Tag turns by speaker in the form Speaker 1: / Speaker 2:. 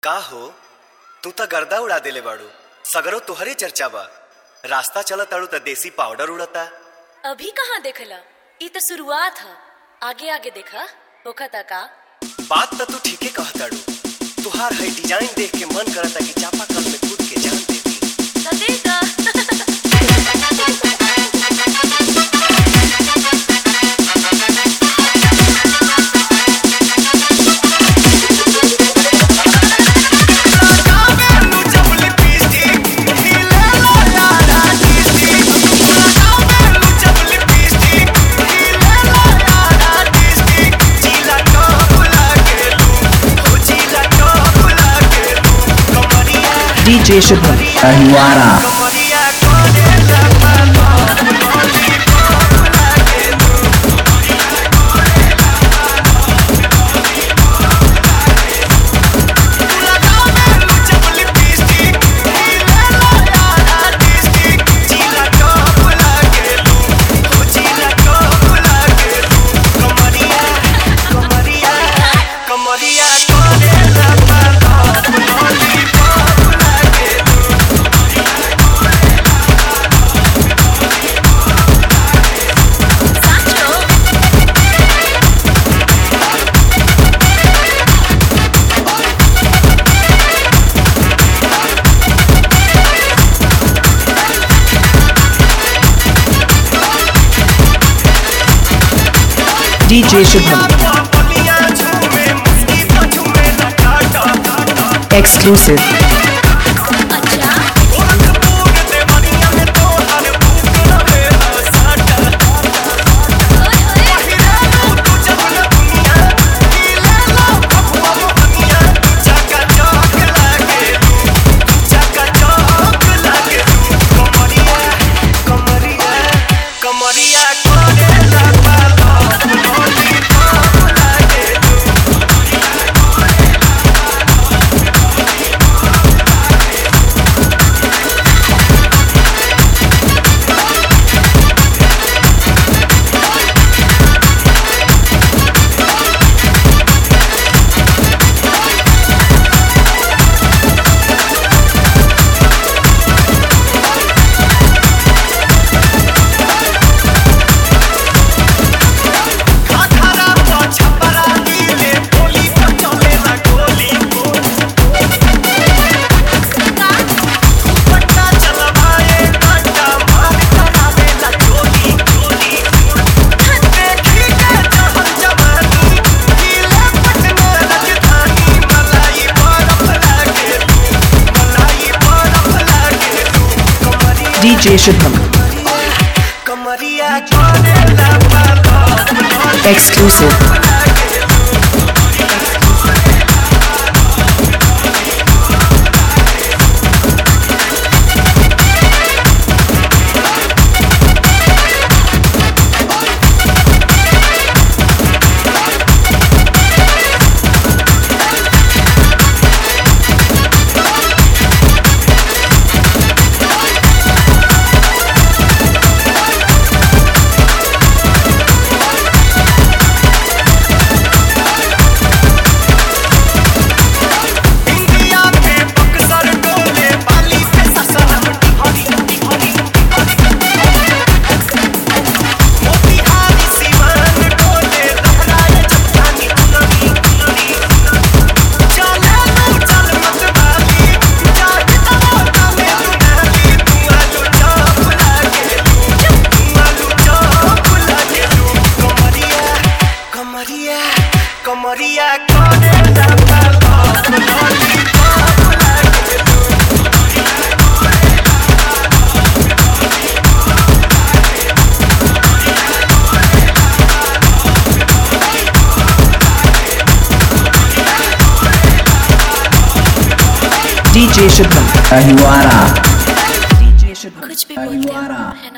Speaker 1: का हो तू त गर्दा उड़ा देले बाड़ू सगरो तुहरे चर्चा बा रास्ता चलत ताड़ू त देसी पाउडर उड़ता
Speaker 2: अभी कहाँ देखला ई तो शुरुआत ह आगे आगे देखा होखता का
Speaker 1: बात त तू ठीके कहताड़ू तुहार है डिजाइन देख के मन करता कि चापा कल में कूद के जान देती
Speaker 2: तो दे दा
Speaker 3: DJ Shubham Ahiwara
Speaker 1: कमरिया
Speaker 2: साचो
Speaker 3: DJ Shubham Exclusive
Speaker 2: अच्छा ओए ओए
Speaker 1: कमरिया करेला पालो लागे घाघरा तो छपरा नीले बोली तो चलेला गोली पट्टा चलवाए काटा मार करावेला चोली चोली देखी के जहर जवानी हिले पटना राजधानी मलाई बरफ लागे मलाई बरफ लागे कमरिया
Speaker 3: DJ Shubham
Speaker 1: कमरिया करेला पालो
Speaker 3: Exclusive
Speaker 1: इंडिया पे बक्सर डोले बाली पे ससरम हरी हरी मोतिहारी सीमान डोले लहराए चट्टानी चुनरी चुनरी चले लू चल मत बाली जाके तमाका में दुनाली तू आलू चाप लागे तू आलू चाप लागे कमरिया कमरिया कमरिया करेला पालो लॉलीपॉप लागे
Speaker 3: DJ Shubham Ahiwara DJ Shubham
Speaker 2: कुछ भी बोलते हो
Speaker 3: Ahiwara
Speaker 2: है